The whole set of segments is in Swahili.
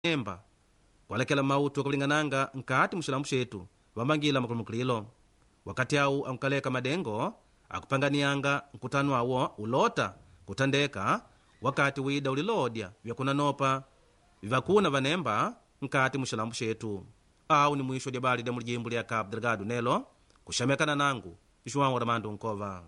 emba kualekela mautu akulingananga nkati muxilamu xetu vamangila makulumukililo wakati awu ankukaleka madengo akupanganiyanga nkutano awo ulota kutandeka wakati wida ulilodya vyakunanopa vivakuna vanemba nkati muxilambu xetu awu ni mwisho lya bali lya mulijimbu lya cabo delgado nelo kuxamekana nangu joão ramandu nkova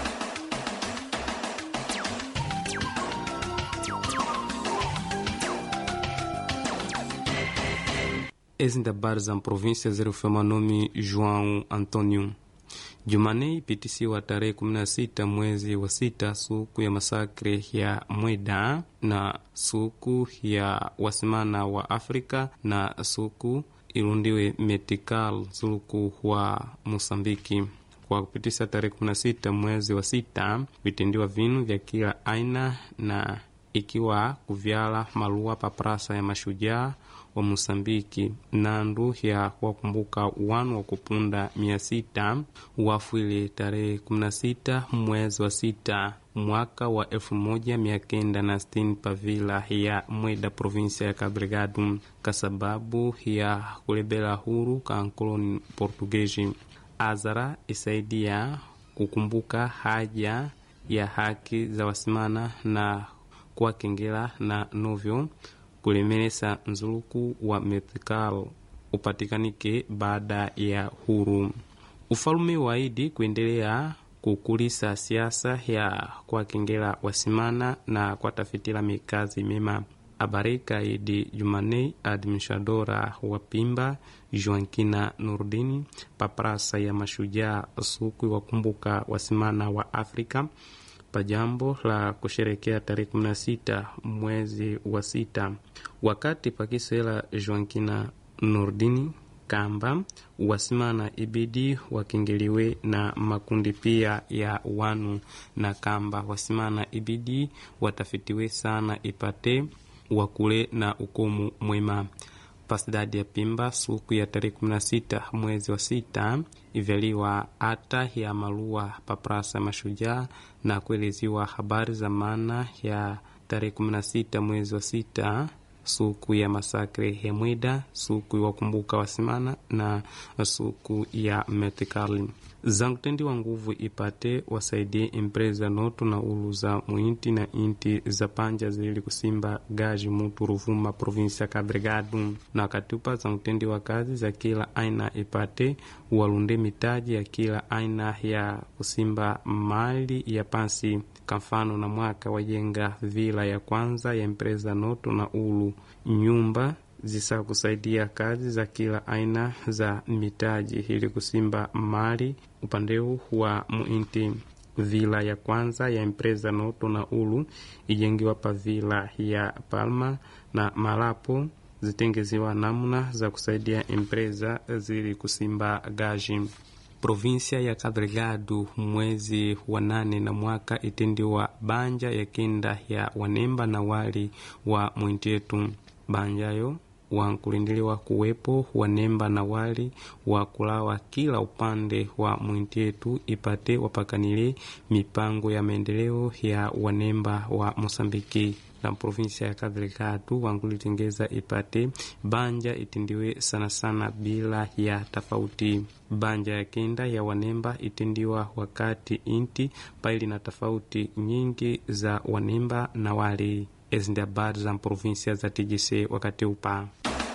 Ezi da habari za província zilifema nome João Antônio. Jumanei ipitisiwa tarehe 16 mwezi wa sita, suku ya masakre ya Mweda na suku ya wasimana wa Afrika na suku irundiwe metikal zuluku wa Mosambiki. Kwa kupitisha tarehe 16 mwezi wa sita, vitendiwa vinu vya kila aina na ikiwa kuvyala malua pa prasa ya mashujaa wa Mosambiki nandu ya kuwakumbuka wanu wa kupunda mia sita wafwile tarehe 16 mwezi wa sita mwaka wa elfu moja mia kenda na sitini pavila ya Mweda provinsia ya Cabo Delgado kasababu ya kulebela huru ka nkoloni Portugezi. Azara isaidia kukumbuka haja ya haki za wasimana na kuwakengela na novyo kulemelesa nzuluku wa methikal upatikanike baada ya huru. Ufalume waidi kuendelea kukulisa siasa ya kuwakengela wasimana na kuwatafitila mikazi mema. Abarika idi Jumanei, administradora wa Pimba Joankina Nurdini paprasa ya mashujaa suku wakumbuka wasimana wa Afrika pa jambo la kusherekea tarehe 16 mwezi wa sita, wakati pakisela Joankina Nurdini kamba wasimana ibidi wakingiliwe na makundi pia ya wanu na kamba wasimana ibidi watafitiwe sana ipate wakule na ukomu mwema pasidadi ya Pimba suku ya tarehe 16 mwezi wa sita ivyaliwa hata ya malua paprasa mashujaa na kueleziwa habari za maana ya tarehe 16 mwezi wa sita suku ya masakre ya Mweda, suku wakumbuka wasimana na suku ya metikali zankutendiwa nguvu ipate wasaidie empresa noto na ulu za muinti na inti za panja zili kusimba gaji mutu Ruvuma provinsia ya Cabo Delgado na katupa zankutendiwa kazi za kila aina ipate walunde mitaji ya kila aina ya kusimba mali ya pansi kamfano na mwaka wajenga vila ya kwanza ya empresa noto na ulu nyumba zisa kusaidia kazi za kila aina za mitaji ili kusimba mali upandeu wa muinti. Vila ya kwanza ya empresa noto na ulu ijengiwa pa vila ya Palma na Malapo zitengeziwa namna za kusaidia empresa zili kusimba gaji provinsia ya Cabo Delgado mwezi wa nane na mwaka itendiwa banja ya kenda ya wanemba na wali wa mwintetu banjayo wankulindiliwa kuwepo wanemba na wali wa kulawa kila upande wa mwintetu ipate wapakanile mipango ya maendeleo ya wanemba wa Mosambiki na provinsia ya Cabo Delgado wankulitengeza ipate banja itindiwe sana sana bila ya tofauti. Banja ya kenda ya wanemba itendiwa wakati inti paili na tofauti nyingi za wanemba na wali ezi ndi habari za provinsia za TGC wakati upa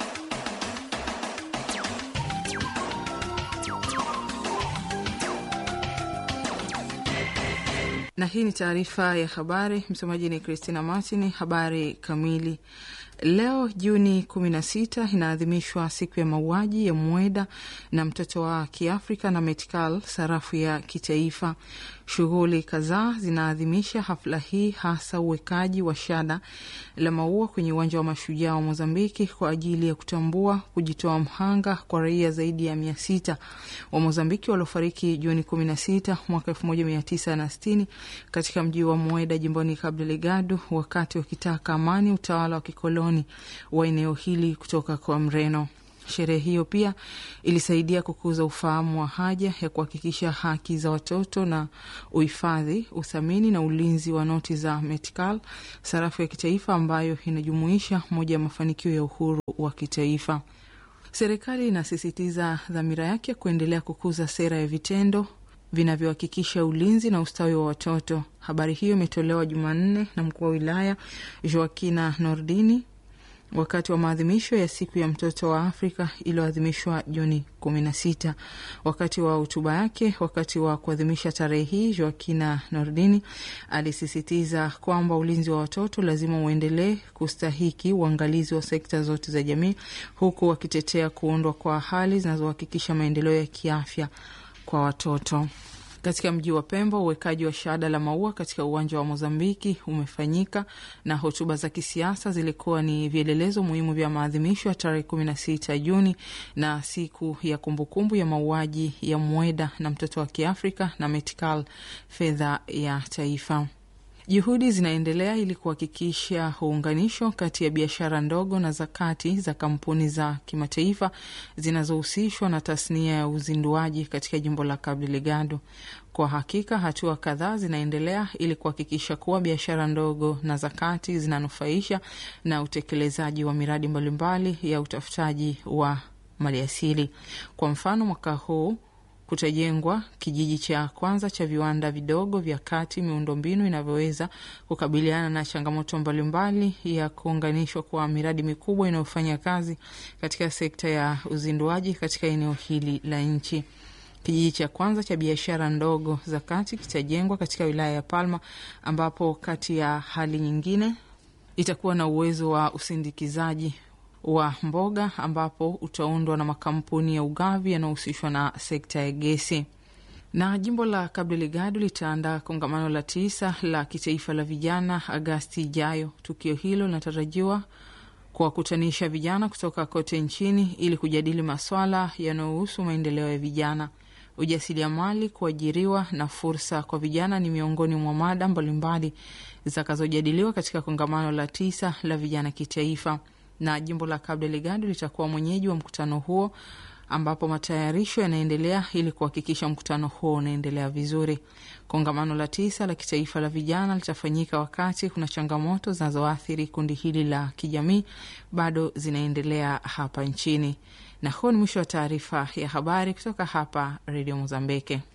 na hii ni taarifa ya habari. Msomaji ni Christina Martin. Habari kamili. Leo Juni 16 inaadhimishwa siku ya mauaji ya Mweda na mtoto wa Kiafrika na Metkal, sarafu ya kitaifa. Shughuli kadhaa zinaadhimisha hafla hii, hasa uwekaji wa shada la maua kwenye uwanja wa mashujaa wa Mozambiki kwa ajili ya kutambua kujitoa mhanga kwa raia zaidi ya mia sita wa Mozambiki waliofariki Juni 16 mwaka 1960 katika mji wa Mweda jimboni Cabo Delgado wakati wakitaka amani utawala wa kikoloni wa eneo hili kutoka kwa Mreno. Sherehe hiyo pia ilisaidia kukuza ufahamu wa haja ya kuhakikisha haki za watoto na uhifadhi, uthamini na ulinzi wa noti za Metkal, sarafu ya kitaifa ambayo inajumuisha moja ya mafanikio ya uhuru wa kitaifa. Serikali inasisitiza dhamira yake kuendelea kukuza sera ya vitendo vinavyohakikisha ulinzi na ustawi wa watoto. Habari hiyo imetolewa Jumanne na mkuu wa wilaya Joakina Nordini wakati wa maadhimisho ya siku ya mtoto wa Afrika iliyoadhimishwa Juni kumi na sita. Wakati wa hotuba yake wakati wa kuadhimisha tarehe hii, Joakina Nordini alisisitiza kwamba ulinzi wa watoto lazima uendelee kustahiki uangalizi wa sekta zote za jamii, huku wakitetea kuundwa kwa hali zinazohakikisha maendeleo ya kiafya kwa watoto. Katika mji wa Pemba, uwekaji wa shada la maua katika uwanja wa Mozambiki umefanyika na hotuba za kisiasa zilikuwa ni vielelezo muhimu vya maadhimisho ya tarehe kumi na sita Juni na siku ya kumbukumbu ya mauaji ya Mweda na mtoto wa Kiafrika na Metkal, fedha ya taifa. Juhudi zinaendelea ili kuhakikisha uunganisho kati ya biashara ndogo na za kati za kampuni za kimataifa zinazohusishwa na tasnia ya uzinduaji katika jimbo la Cabo Delgado. Kwa hakika hatua kadhaa zinaendelea ili kuhakikisha kuwa biashara ndogo na za kati zinanufaisha na utekelezaji wa miradi mbalimbali ya utafutaji wa maliasili. Kwa mfano, mwaka huu kutajengwa kijiji cha kwanza cha viwanda vidogo vya kati, miundombinu inavyoweza kukabiliana na changamoto mbalimbali ya kuunganishwa kwa miradi mikubwa inayofanya kazi katika sekta ya uzinduaji katika eneo hili la nchi. Kijiji cha kwanza cha biashara ndogo za kati kitajengwa katika wilaya ya Palma, ambapo kati ya hali nyingine itakuwa na uwezo wa usindikizaji wa mboga ambapo utaundwa na makampuni ya ugavi yanayohusishwa na sekta ya gesi. Na jimbo la Cabo Delgado litaandaa kongamano la tisa la kitaifa la vijana Agasti ijayo. Tukio hilo linatarajiwa kuwakutanisha vijana kutoka kote nchini ili kujadili maswala yanayohusu maendeleo ya vijana. Ujasiriamali, kuajiriwa na fursa kwa vijana ni miongoni mwa mada mbalimbali zitakazojadiliwa katika kongamano la tisa la vijana kitaifa na jimbo la Cabo Delgado litakuwa mwenyeji wa mkutano huo ambapo matayarisho yanaendelea ili kuhakikisha mkutano huo unaendelea vizuri. Kongamano la tisa la kitaifa la vijana litafanyika wakati kuna changamoto zinazoathiri kundi hili la kijamii bado zinaendelea hapa nchini. Na huo ni mwisho wa taarifa ya habari kutoka hapa Redio Mozambiki.